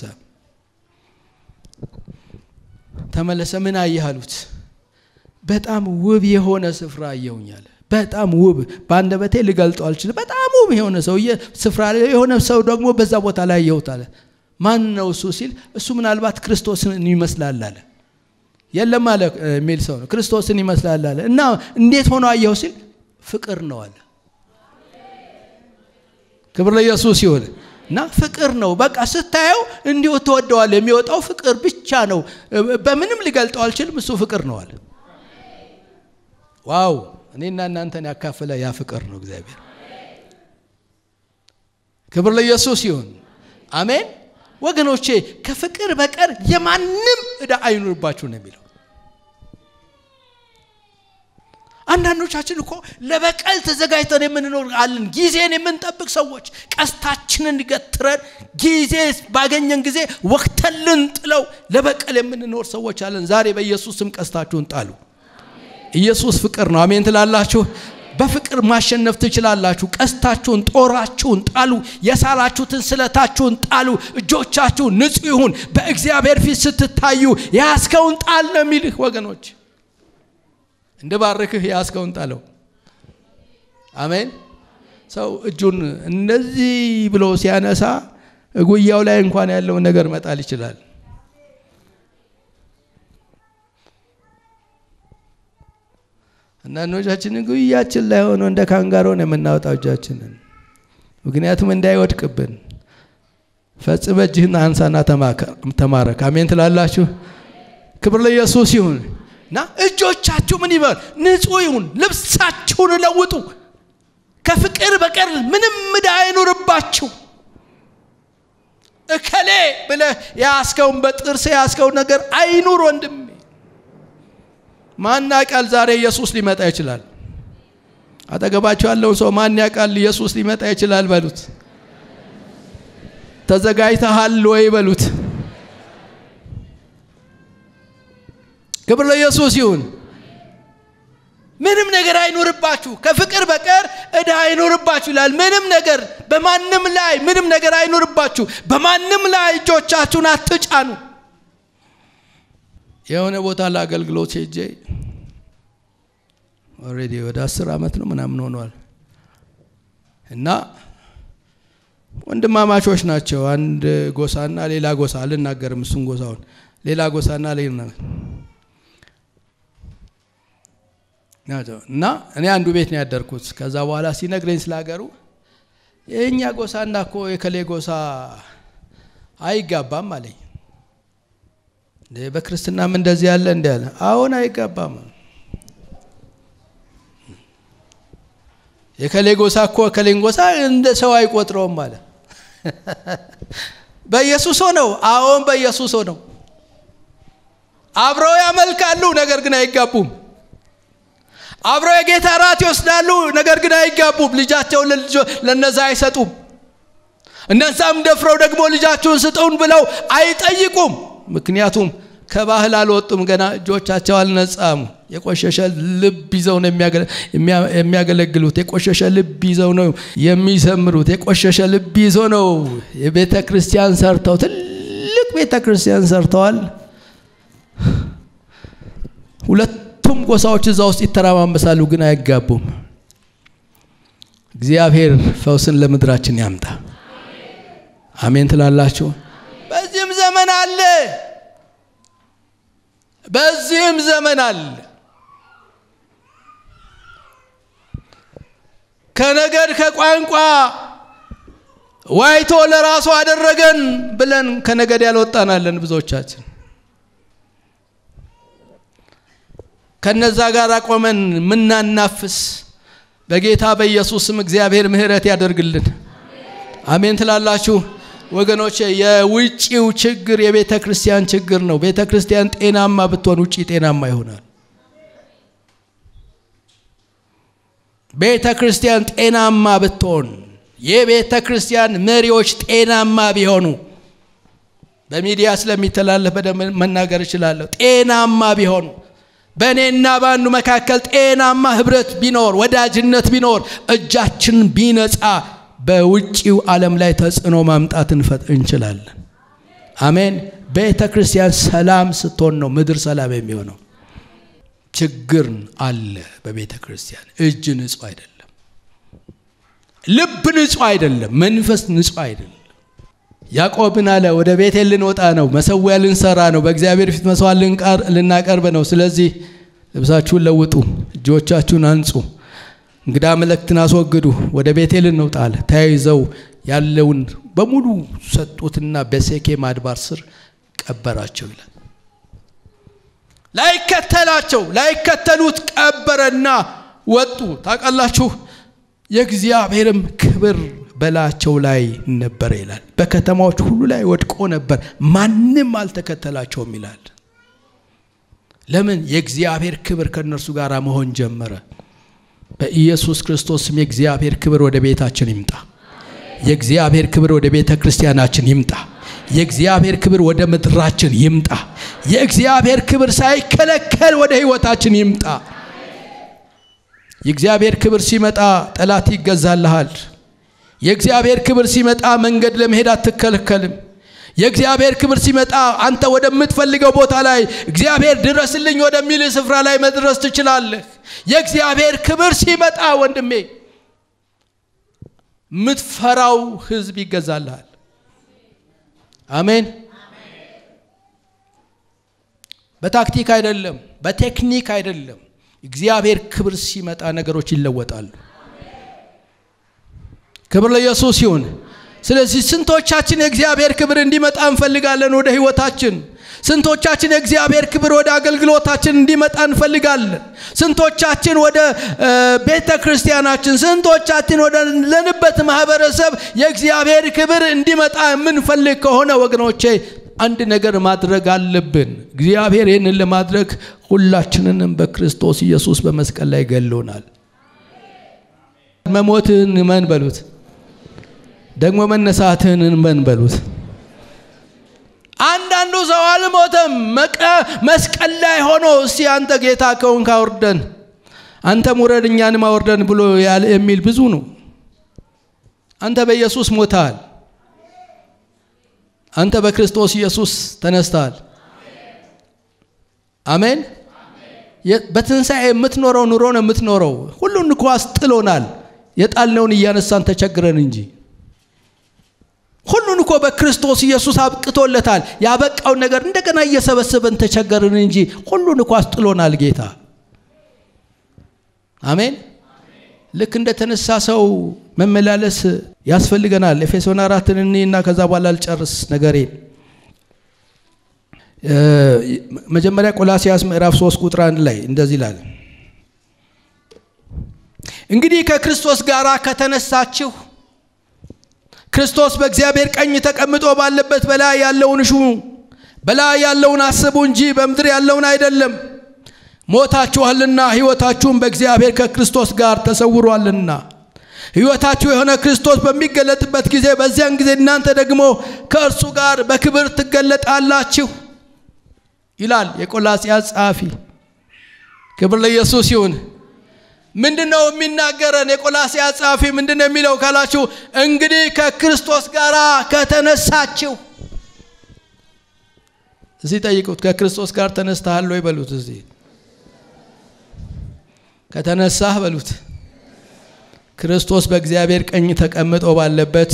ተመለሰ ምን አየህ አሉት። በጣም ውብ የሆነ ስፍራ አየሁኛል። በጣም ውብ በአንደበቴ ልገልጠው አልችልም። በጣም ውብ የሆነ ሰው ስፍራ የሆነ ሰው ደግሞ በዛ ቦታ ላይ አየሁት አለ። ማን ነው እሱ ሲል እሱ ምናልባት ክርስቶስን ይመስላል አለ። የለም አለ የሚል ሰው ነው። ክርስቶስን ይመስላል አለ እና እንዴት ሆኖ አየሁ ሲል ፍቅር ነው አለ። ክብር ለኢየሱስ ይሁን እና ፍቅር ነው በቃ ስታየው እንዲሁ ትወደዋል። የሚወጣው ፍቅር ብቻ ነው። በምንም ሊገልጠው አልችልም። እሱ ፍቅር ነው አለ። ዋው! እኔና እናንተን ያካፈለ ያ ፍቅር ነው እግዚአብሔር። ክብር ለኢየሱስ ይሁን። አሜን ወገኖቼ፣ ከፍቅር በቀር የማንም ዕዳ አይኑርባችሁ ነው የሚለው። አንዳንዶቻችን እኮ ለበቀል ተዘጋጅተን የምንኖር አለን። ጊዜን የምንጠብቅ ሰዎች ቀስታችንን ገትረን ጊዜ ባገኘን ጊዜ ወቅተን ልንጥለው ለበቀል የምንኖር ሰዎች አለን። ዛሬ በኢየሱስ ስም ቀስታችሁን ጣሉ። ኢየሱስ ፍቅር ነው። አሜን ትላላችሁ። በፍቅር ማሸነፍ ትችላላችሁ። ቀስታችሁን፣ ጦራችሁን ጣሉ። የሳላችሁትን ስለታችሁን ጣሉ። እጆቻችሁ ንጹሕ ይሁን። በእግዚአብሔር ፊት ስትታዩ የያዝከውን ጣል ነው የሚልህ ወገኖች። እንድባርክህ የያዝከውን ጣለው። አሜን። ሰው እጁን እንደዚህ ብሎ ሲያነሳ እጉያው ላይ እንኳን ያለውን ነገር መጣል ይችላል። አንዳንዶቻችን ጉያችን ላይ ሆኖ እንደ ካንጋሮ ነው የምናወጣው እጃችንን፣ ምክንያቱም እንዳይወድቅብን። ፈጽመ እጅህን አንሳና ተማረክ። አሜን ትላላችሁ። ክብር ለኢየሱስ ይሁን። እና እጆቻችሁ ምን ይበል ንጹሕ ይሁን። ልብሳችሁን ለውጡ። ከፍቅር በቀር ምንም ዕዳ አይኑርባችሁ። እከሌ ብለህ የያዝከውን በጥርስ የያዝከውን ነገር አይኑር ወንድሜ። ማን ያውቃል ዛሬ ኢየሱስ ሊመጣ ይችላል። አጠገባቸው ያለውን ሰው ማን ያውቃል ኢየሱስ ሊመጣ ይችላል በሉት። ተዘጋጅተሃል ወይ በሉት። ክብር ለኢየሱስ ይሁን። ምንም ነገር አይኖርባችሁ ከፍቅር በቀር ዕዳ አይኖርባችሁ ይላል። ምንም ነገር በማንም ላይ ምንም ነገር አይኖርባችሁ። በማንም ላይ እጆቻችሁን አትጫኑ። የሆነ ቦታ ለአገልግሎት ሄጄ ኦልሬዲ ወደ አስር ዓመት ነው ምናምን ሆኗል እና ወንድማማቾች ናቸው። አንድ ጎሳና ሌላ ጎሳ አልናገርም፣ እሱን ጎሳውን ሌላ ጎሳና ሌላ እና እኔ አንዱ ቤት ነው ያደርኩት። ከዛ በኋላ ሲነግረኝ ስለ ሀገሩ የእኛ ጎሳና እኮ የከሌ ጎሳ አይጋባም አለኝ። በክርስትናም እንደዚህ ያለ እንዲ ያለ አሁን አይጋባም። የከሌ ጎሳ እኮ ከሌን ጎሳ እንደ ሰው አይቆጥረውም አለ። በኢየሱስ ሆነው አሁን በኢየሱስ ሆነው አብረው ያመልካሉ፣ ነገር ግን አይጋቡም። አብረው የጌታ ራት ይወስዳሉ፣ ነገር ግን አይጋቡም። ልጃቸውን ለነዛ አይሰጡም። እነዛም ደፍረው ደግሞ ልጃችሁን ስጡን ብለው አይጠይቁም። ምክንያቱም ከባህል አልወጡም፣ ገና እጆቻቸው አልነጻሙ። የቆሸሸ ልብ ይዘው ነው የሚያገለግሉት። የቆሸሸ ልብ ይዘው ነው የሚዘምሩት። የቆሸሸ ልብ ይዘው ነው የቤተ ክርስቲያን ሰርተው ትልቅ ቤተ ክርስቲያን ሰርተዋል። ሁለቱም ጎሳዎች እዛ ውስጥ ይተራማመሳሉ፣ ግን አይጋቡም። እግዚአብሔር ፈውስን ለምድራችን ያምጣ። አሜን ትላላችሁ። በዚህም ዘመን አለ፣ በዚህም ዘመን አለ። ከነገድ ከቋንቋ ዋይቶ ለራሱ አደረገን ብለን ከነገድ ያልወጣናለን ብዙዎቻችን ከነዛ ጋር ቆመን ምናናፍስ በጌታ በኢየሱስም እግዚአብሔር ምሕረት ያደርግልን። አሜን ትላላችሁ ወገኖች። የውጭው ችግር የቤተ ክርስቲያን ችግር ነው። ቤተ ክርስቲያን ጤናማ ብትሆን ውጭ ጤናማ ይሆናል። ቤተ ክርስቲያን ጤናማ ብትሆን የቤተ ክርስቲያን መሪዎች ጤናማ ቢሆኑ በሚዲያ ስለሚተላለፍ በደንብ መናገር እችላለሁ። ጤናማ ቢሆኑ በእኔና በአንዱ መካከል ጤናማ ህብረት ቢኖር ወዳጅነት ቢኖር እጃችን ቢነጻ በውጭው ዓለም ላይ ተጽዕኖ ማምጣት እንችላለን። አሜን። ቤተ ክርስቲያን ሰላም ስትሆን ነው ምድር ሰላም የሚሆነው። ችግር አለ በቤተ ክርስቲያን። እጅ ንጹህ አይደለም፣ ልብ ንጹህ አይደለም፣ መንፈስ ንጹህ አይደለም። ያዕቆብን አለ ወደ ቤቴል ልንወጣ ነው፣ መሰዊያ ልንሰራ ነው፣ በእግዚአብሔር ፊት መስዋዕት ልናቀርብ ነው። ስለዚህ ልብሳችሁን ለውጡ፣ እጆቻችሁን አንጹ፣ እንግዳ መለክትን አስወግዱ፣ ወደ ቤቴል እንውጣ አለ። ተያይዘው ያለውን በሙሉ ሰጡትና በሴኬም አድባር ስር ቀበራቸው ይላል። ላይከተላቸው ላይከተሉት ቀበረና ወጡ። ታውቃላችሁ የእግዚአብሔርም ክብር በላቸው ላይ ነበረ ይላል። በከተማዎች ሁሉ ላይ ወድቆ ነበር፣ ማንም አልተከተላቸውም ይላል። ለምን? የእግዚአብሔር ክብር ከእነርሱ ጋር መሆን ጀመረ። በኢየሱስ ክርስቶስም የእግዚአብሔር ክብር ወደ ቤታችን ይምጣ። የእግዚአብሔር ክብር ወደ ቤተ ክርስቲያናችን ይምጣ። የእግዚአብሔር ክብር ወደ ምድራችን ይምጣ። የእግዚአብሔር ክብር ሳይከለከል ወደ ሕይወታችን ይምጣ። የእግዚአብሔር ክብር ሲመጣ ጠላት ይገዛልሃል። የእግዚአብሔር ክብር ሲመጣ መንገድ ለመሄድ አትከለከልም። የእግዚአብሔር ክብር ሲመጣ አንተ ወደምትፈልገው ቦታ ላይ እግዚአብሔር ድረስልኝ ወደሚል ስፍራ ላይ መድረስ ትችላለህ። የእግዚአብሔር ክብር ሲመጣ ወንድሜ የምትፈራው ህዝብ ይገዛልሃል። አሜን። በታክቲክ አይደለም፣ በቴክኒክ አይደለም። እግዚአብሔር ክብር ሲመጣ ነገሮች ይለወጣሉ። ክብር ለኢየሱስ ይሁን። ስለዚህ ስንቶቻችን የእግዚአብሔር ክብር እንዲመጣ እንፈልጋለን ወደ ህይወታችን? ስንቶቻችን የእግዚአብሔር ክብር ወደ አገልግሎታችን እንዲመጣ እንፈልጋለን? ስንቶቻችን ወደ ቤተ ክርስቲያናችን፣ ስንቶቻችን ወደ ለንበት ማህበረሰብ የእግዚአብሔር ክብር እንዲመጣ የምንፈልግ ከሆነ ወገኖቼ አንድ ነገር ማድረግ አለብን። እግዚአብሔር ይህንን ለማድረግ ሁላችንንም በክርስቶስ ኢየሱስ በመስቀል ላይ ገሎናል። መሞትህን እመን በሉት፣ ደግሞ መነሳትህን እመን በሉት። አንዳንዱ ሰው አልሞተም መስቀል ላይ ሆኖ እስቲ አንተ ጌታ ከሆንክ አውርደን፣ አንተም ውረድ እኛንም አውርደን ብሎ የሚል ብዙ ነው። አንተ በኢየሱስ ሞተሃል። አንተ በክርስቶስ ኢየሱስ ተነስተሃል። አሜን። በትንሣኤ የምትኖረው ኑሮ ነው የምትኖረው። ሁሉን እኮ አስጥሎናል፣ የጣልነውን እያነሳን ተቸግረን እንጂ ሁሉን እኮ በክርስቶስ ኢየሱስ አብቅቶለታል። ያበቃውን ነገር እንደገና እየሰበሰበን ተቸገርን እንጂ ሁሉን እኮ አስጥሎናል ጌታ። አሜን። ልክ እንደተነሳ ሰው መመላለስ ያስፈልገናል። ኤፌሶን አራትን እኔና ከዛ በኋላ አልጨርስ ነገሬን። መጀመሪያ ቆላሲያስ ምዕራፍ 3 ቁጥር አንድ ላይ እንደዚህ ይላል፣ እንግዲህ ከክርስቶስ ጋር ከተነሳችሁ ክርስቶስ በእግዚአብሔር ቀኝ ተቀምጦ ባለበት በላይ ያለውን እሹ፣ በላይ ያለውን አስቡ እንጂ በምድር ያለውን አይደለም። ሞታችኋልና ሕይወታችሁም በእግዚአብሔር ከክርስቶስ ጋር ተሰውሯልና ሕይወታችሁ የሆነ ክርስቶስ በሚገለጥበት ጊዜ በዚያን ጊዜ እናንተ ደግሞ ከእርሱ ጋር በክብር ትገለጣላችሁ ይላል የቆላስይስ ጸሐፊ። ክብር ለኢየሱስ ይሁን። ምንድን ነው የሚናገረን? የቆላስይስ ጸሐፊ ምንድን ነው የሚለው ካላችሁ፣ እንግዲህ ከክርስቶስ ጋር ከተነሳችሁ። እዚህ ጠይቁት፣ ከክርስቶስ ጋር ተነስተሃል ወይ በሉት። እዚህ ከተነሳህ በሉት ክርስቶስ በእግዚአብሔር ቀኝ ተቀምጦ ባለበት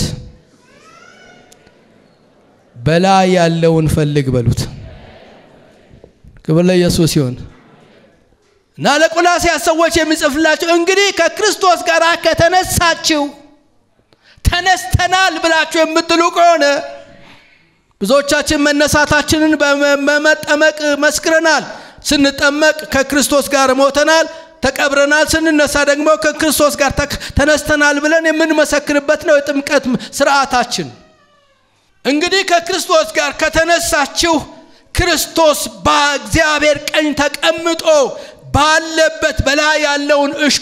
በላይ ያለውን ፈልግ በሉት። ክብር ለኢየሱስ ይሁን እና ለቆላስይስ ሰዎች የሚጽፍላቸው እንግዲህ ከክርስቶስ ጋር ከተነሳችሁ ተነስተናል ብላችሁ የምትሉ ከሆነ ብዙዎቻችን መነሳታችንን በመጠመቅ መስክረናል። ስንጠመቅ ከክርስቶስ ጋር ሞተናል ተቀብረናል። ስንነሳ ደግሞ ከክርስቶስ ጋር ተነስተናል ብለን የምንመሰክርበት ነው የጥምቀት ስርዓታችን። እንግዲህ ከክርስቶስ ጋር ከተነሳችሁ ክርስቶስ በእግዚአብሔር ቀኝ ተቀምጦ ባለበት በላይ ያለውን እሹ፣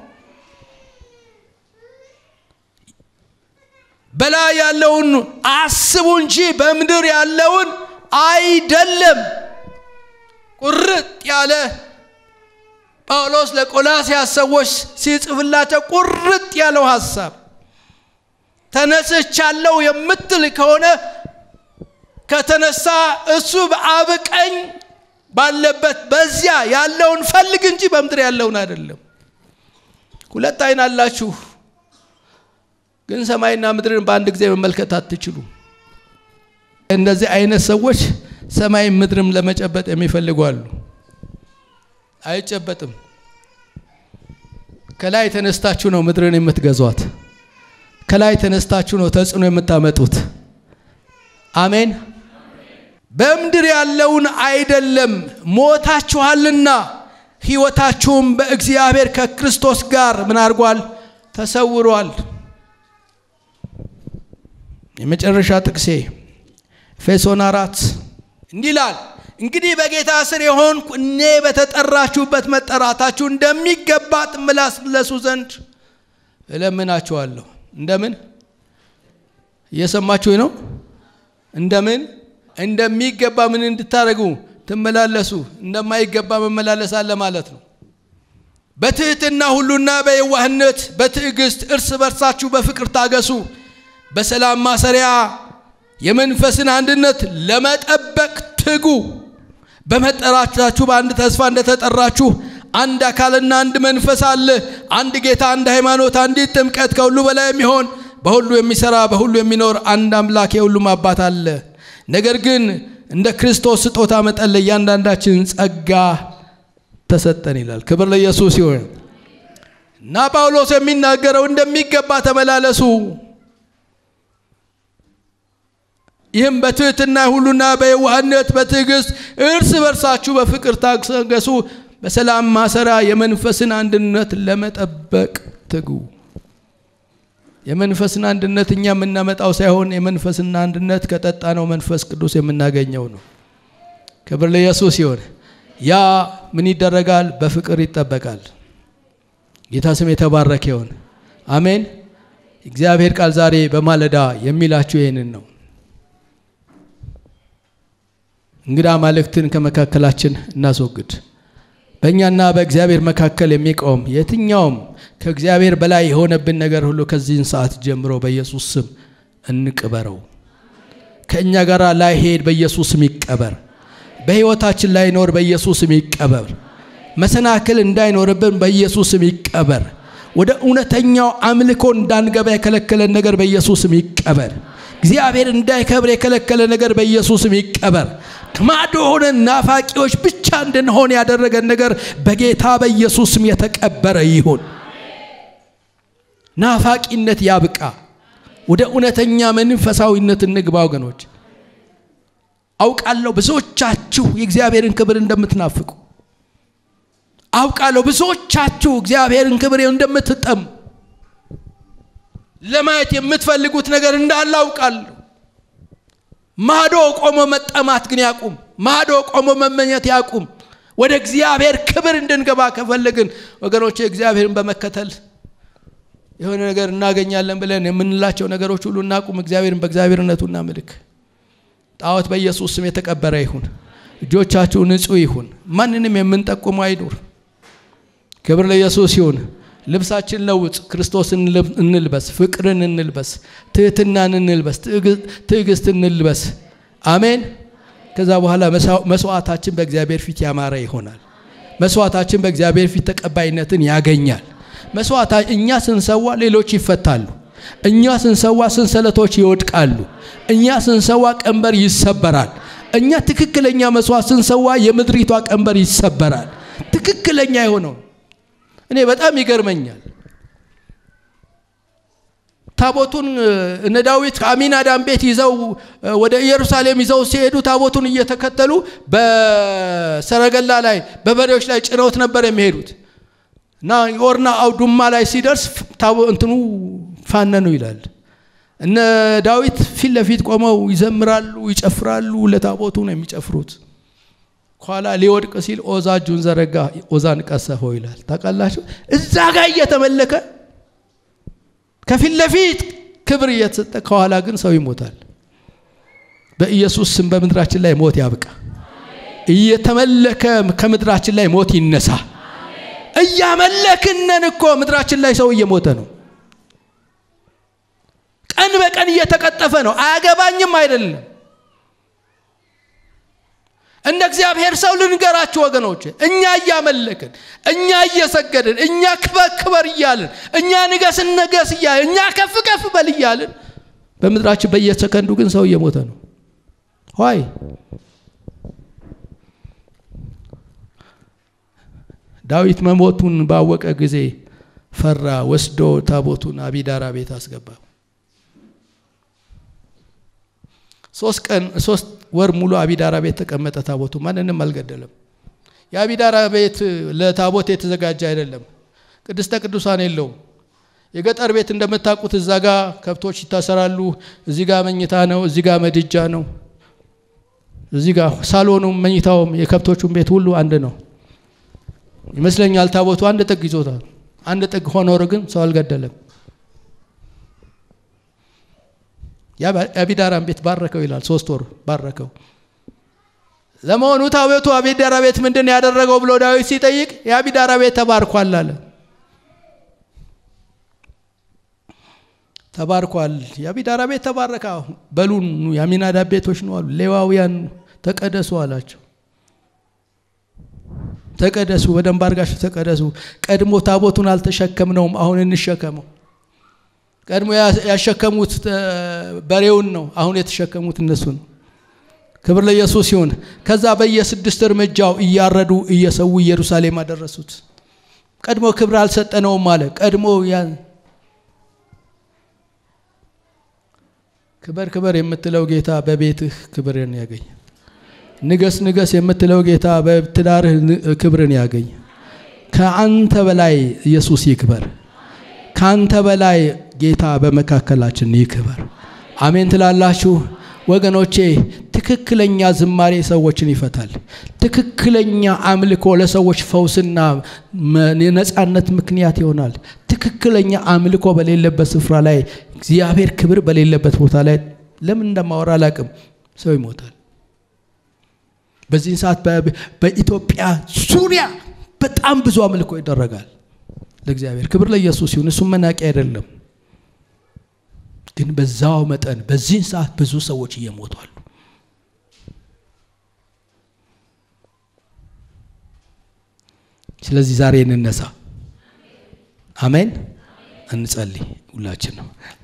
በላይ ያለውን አስቡ እንጂ በምድር ያለውን አይደለም። ቁርጥ ያለ ጳውሎስ ለቆላስያስ ሰዎች ሲጽፍላቸው ቁርጥ ያለው ሐሳብ ተነስቻለሁ የምትል ከሆነ ከተነሳ እሱ በአብ ቀኝ ባለበት በዚያ ያለውን ፈልግ እንጂ በምድር ያለውን አይደለም። ሁለት አይን አላችሁ፣ ግን ሰማይና ምድርን በአንድ ጊዜ መመልከት አትችሉም። እንደዚህ አይነት ሰዎች ሰማይ ምድርም ለመጨበጥ የሚፈልጉ አሉ። አይጨበጥም። ከላይ ተነስታችሁ ነው ምድርን የምትገዟት። ከላይ ተነስታችሁ ነው ተጽዕኖ የምታመጡት። አሜን። በምድር ያለውን አይደለም፣ ሞታችኋልና ሕይወታችሁም በእግዚአብሔር ከክርስቶስ ጋር ምን አድርጓል? ተሰውሯል። የመጨረሻ ጥቅሴ ኤፌሶን አራት እንዲህ ይላል እንግዲህ በጌታ ስር የሆንኩ እኔ በተጠራችሁበት መጠራታችሁ እንደሚገባ ትመላለሱ ዘንድ እለምናችኋለሁ። እንደምን እየሰማችሁ ነው? እንደምን እንደሚገባ ምን እንድታደርጉ ትመላለሱ። እንደማይገባ መመላለስ አለ ማለት ነው። በትህትና ሁሉና በየዋህነት በትዕግስት እርስ በርሳችሁ በፍቅር ታገሱ። በሰላም ማሰሪያ የመንፈስን አንድነት ለመጠበቅ ትጉ። በመጠራታችሁ በአንድ ተስፋ እንደተጠራችሁ አንድ አካልና አንድ መንፈስ አለ፣ አንድ ጌታ፣ አንድ ሃይማኖት፣ አንዲት ጥምቀት፣ ከሁሉ በላይ የሚሆን በሁሉ የሚሰራ በሁሉ የሚኖር አንድ አምላክ የሁሉም አባት አለ። ነገር ግን እንደ ክርስቶስ ስጦታ መጠን ለእያንዳንዳችን ጸጋ ተሰጠን ይላል። ክብር ለኢየሱስ ይሁን እና ጳውሎስ የሚናገረው እንደሚገባ ተመላለሱ ይህም በትህትና ሁሉና በየዋህነት በትዕግስት እርስ በርሳችሁ በፍቅር ታገሱ። በሰላም ማሰሪያ የመንፈስን አንድነት ለመጠበቅ ትጉ። የመንፈስን አንድነት እኛ የምናመጣው ሳይሆን የመንፈስን አንድነት ከጠጣነው መንፈስ ቅዱስ የምናገኘው ነው። ክብር ለኢየሱስ ይሁን። ያ ምን ይደረጋል? በፍቅር ይጠበቃል። ጌታ ስም የተባረከ ይሁን። አሜን። እግዚአብሔር ቃል ዛሬ በማለዳ የሚላችሁ ይህንን ነው። እንግዳ ማልክትን ከመካከላችን እናስወግድ። በእኛና በእግዚአብሔር መካከል የሚቆም የትኛውም ከእግዚአብሔር በላይ የሆነብን ነገር ሁሉ ከዚህን ሰዓት ጀምሮ በኢየሱስ ስም እንቅበረው። ከእኛ ጋር ላይሄድ በኢየሱስ ስም ይቀበር። በሕይወታችን ላይኖር በኢየሱስ ስም ይቀበር። መሰናክል እንዳይኖርብን በኢየሱስ ስም ይቀበር። ወደ እውነተኛው አምልኮ እንዳንገባ የከለከለን ነገር በኢየሱስ ስም ይቀበር። እግዚአብሔር እንዳይከብር የከለከለ ነገር በኢየሱስ ስም ይቀበር። ከማዶ ሆነን ናፋቂዎች ብቻ እንድንሆን ያደረገን ነገር በጌታ በኢየሱስ ስም የተቀበረ ይሁን። ናፋቂነት ያብቃ። ወደ እውነተኛ መንፈሳዊነት እንግባ ወገኖች። አውቃለሁ ብዙዎቻችሁ የእግዚአብሔርን ክብር እንደምትናፍቁ አውቃለሁ ብዙዎቻችሁ እግዚአብሔርን ክብር እንደምትጠሙ ለማየት የምትፈልጉት ነገር እንዳለ አውቃለሁ። ማዶ ቆሞ መጠማት ግን ያቁም። ማዶ ቆሞ መመኘት ያቁም። ወደ እግዚአብሔር ክብር እንድንገባ ከፈለግን ወገኖች እግዚአብሔርን በመከተል የሆነ ነገር እናገኛለን ብለን የምንላቸው ነገሮች ሁሉ እናቁም። እግዚአብሔርን በእግዚአብሔርነቱ እናምልክ። ጣዖት በኢየሱስ ስም የተቀበረ ይሁን። እጆቻችሁ ንጹሕ ይሁን። ማንንም የምንጠቁመው አይኑር። ክብር ለኢየሱስ ይሁን። ልብሳችን ለውጥ፣ ክርስቶስን እንልበስ፣ ፍቅርን እንልበስ፣ ትህትናን እንልበስ፣ ትዕግስት እንልበስ። አሜን። ከዛ በኋላ መስዋዕታችን በእግዚአብሔር ፊት ያማረ ይሆናል። መስዋዕታችን በእግዚአብሔር ፊት ተቀባይነትን ያገኛል። መስዋዕታ እኛ ስንሰዋ ሌሎች ይፈታሉ። እኛ ስንሰዋ ሰንሰለቶች ይወድቃሉ። እኛ ስንሰዋ ቀንበር ይሰበራል። እኛ ትክክለኛ መስዋዕት ስንሰዋ የምድሪቷ ቀንበር ይሰበራል። ትክክለኛ የሆነው እኔ በጣም ይገርመኛል። ታቦቱን እነ ዳዊት ከአሚናዳም ቤት ይዘው ወደ ኢየሩሳሌም ይዘው ሲሄዱ ታቦቱን እየተከተሉ በሰረገላ ላይ በበሬዎች ላይ ጭነውት ነበር የሚሄዱት እና የኦርና አውዱማ ላይ ሲደርስ እንትኑ ፋነኑ ይላል። እነ ዳዊት ፊት ለፊት ቆመው ይዘምራሉ፣ ይጨፍራሉ። ለታቦቱ ነው የሚጨፍሩት። ኋላ ሊወድቅ ሲል ኦዛ እጁን ዘረጋ፣ ኦዛን ቀሰፈው ይላል። ታውቃላችሁ? እዛ ጋር እየተመለከ ከፊት ለፊት ክብር እየተሰጠ ከኋላ ግን ሰው ይሞታል። በኢየሱስ ስም በምድራችን ላይ ሞት ያብቃ። እየተመለከ ከምድራችን ላይ ሞት ይነሳ። እያመለክነን እኮ ምድራችን ላይ ሰው እየሞተ ነው። ቀን በቀን እየተቀጠፈ ነው። አያገባኝም አይደለም። እንደ እግዚአብሔር ሰው ልንገራችሁ ወገኖች፣ እኛ እያመለክን፣ እኛ እየሰገድን፣ እኛ ክበር ክበር እያልን፣ እኛ ንገስ ነገስ እያልን፣ እኛ ከፍ ከፍ በል እያልን፣ በምድራችን በየሰከንዱ ግን ሰው እየሞተ ነው። ሆይ ዳዊት መሞቱን ባወቀ ጊዜ ፈራ። ወስዶ ታቦቱን አቢዳራ ቤት አስገባ። ሶስት ቀን ሶስት ወር ሙሉ አቢዳራ ቤት ተቀመጠ። ታቦቱ ማንንም አልገደለም። የአቢዳራ ቤት ለታቦት የተዘጋጀ አይደለም። ቅድስተ ቅዱሳን የለውም። የገጠር ቤት እንደምታውቁት እዛ ጋ ከብቶች ይታሰራሉ። እዚህ ጋ መኝታ ነው። እዚህ ጋ መድጃ ነው። እዚህ ጋ ሳሎኑም መኝታውም የከብቶቹም ቤት ሁሉ አንድ ነው ይመስለኛል። ታቦቱ አንድ ጥግ ይዞታል። አንድ ጥግ ሆኖ ግን ሰው አልገደለም። የአቢዳራን ቤት ባረከው ይላል። ሶስት ወር ባረከው። ለመሆኑ ታቦቱ አቢዳራ ቤት ምንድን ነው ያደረገው ብሎ ዳዊት ሲጠይቅ የአቢዳራ ቤት ተባርኳል አለ። ተባርኳል። የአቢዳራ ቤት ተባረከ። በሉ የአሚናዳብ ቤቶች ነው አሉ። ሌዋውያን ተቀደሱ አላቸው። ተቀደሱ፣ በደንብ አድርጋችሁ ተቀደሱ። ቀድሞ ታቦቱን አልተሸከምነውም፣ አሁን እንሸከመው። ቀድሞ ያሸከሙት በሬውን ነው፣ አሁን የተሸከሙት እነሱ ነው። ክብር ለኢየሱስ ይሁን። ከዛ በየስድስት እርምጃው እያረዱ እየሰዉ ኢየሩሳሌም አደረሱት። ቀድሞ ክብር አልሰጠነውም አለ። ቀድሞ ክበር ክበር የምትለው ጌታ በቤትህ ክብርን ያገኝ። ንገስ ንገስ የምትለው ጌታ በትዳርህ ክብርን ያገኝ። ከአንተ በላይ ኢየሱስ ይክበር። ከአንተ በላይ ጌታ በመካከላችን ይክበር። አሜን ትላላችሁ ወገኖቼ። ትክክለኛ ዝማሬ ሰዎችን ይፈታል። ትክክለኛ አምልኮ ለሰዎች ፈውስና የነፃነት ምክንያት ይሆናል። ትክክለኛ አምልኮ በሌለበት ስፍራ ላይ እግዚአብሔር ክብር በሌለበት ቦታ ላይ ለምን እንደማወራ አላቅም፣ ሰው ይሞታል። በዚህን ሰዓት በኢትዮጵያ ዙሪያ በጣም ብዙ አምልኮ ይደረጋል ለእግዚአብሔር። ክብር ለኢየሱስ ይሁን። እሱም መናቂ አይደለም። ግን በዛው መጠን በዚህን ሰዓት ብዙ ሰዎች እየሞቱ አሉ። ስለዚህ ዛሬ እንነሳ። አሜን። እንጸልይ ሁላችን ነው